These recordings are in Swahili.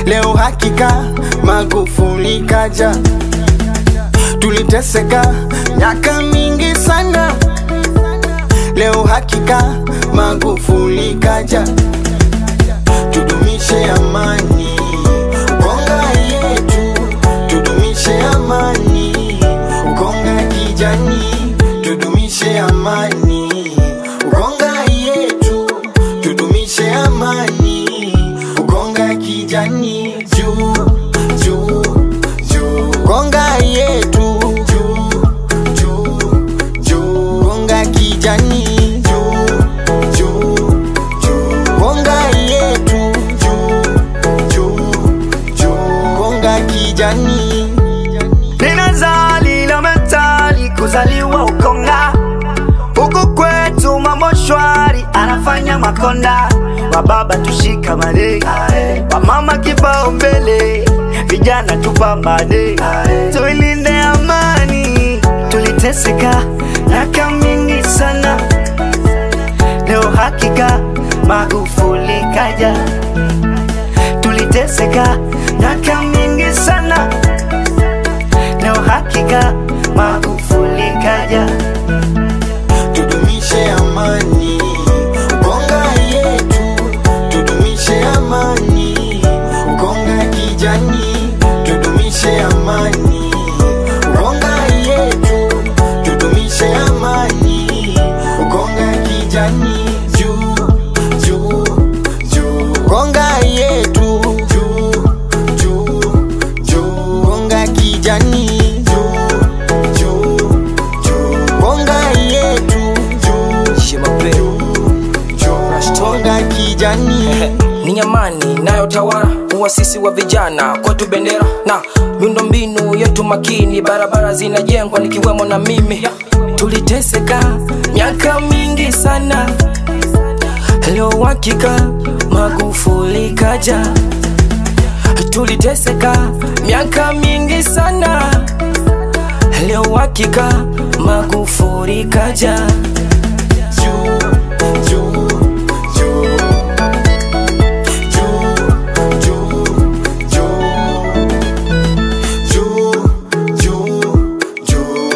leo hakika Magufuli kaja. Tuliteseka miaka mingi sana, leo hakika Magufuli kaja. Tudumishe amani Konga yetu, tudumishe amani Konga kijani, tudumishe amani Konga yetu, tudumishe amani Konga kijani, juu juu juu Konga yetu, juu juu juu Konga kijani, juu juu juu Konga yetu, juu juu juu Konga kijani Nina zali na mentali kuzaliwa Ukonga, huku kwetu mambo shwari, anafanya makonda. Wababa tushikamane, wamama kipao mbele, vijana tupambane, tuilinde amani. Tuliteseka miaka mingi sana, leo hakika Magufuli kaja. Tuliteseka miaka mingi sana leo hakika Magufuli kaja. tudumishe amani Konga yetu, tudumishe amani Konga kijani, tudumishe amani Konga yetu, tudumishe amani Konga kijani, juu juu juu Konga yetu, juu juu juu Konga kijani, juu juu juu Konga yetu, juu Shemape Konga kijani ni nyamani inayotawala uwasisi wa vijana kwetu bendera na miundombinu yetu makini, barabara zinajengwa nikiwemo na mimi. Tuliteseka miaka mingi sana, leo hakika Magufuli kaja. Tuliteseka miaka mingi sana, leo hakika Magufuli kaja. juu juu juu juu juu juu juu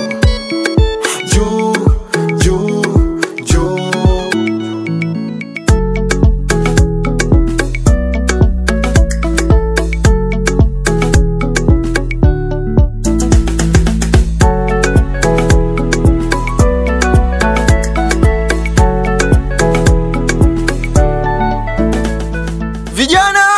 juu juu juu juu Vijana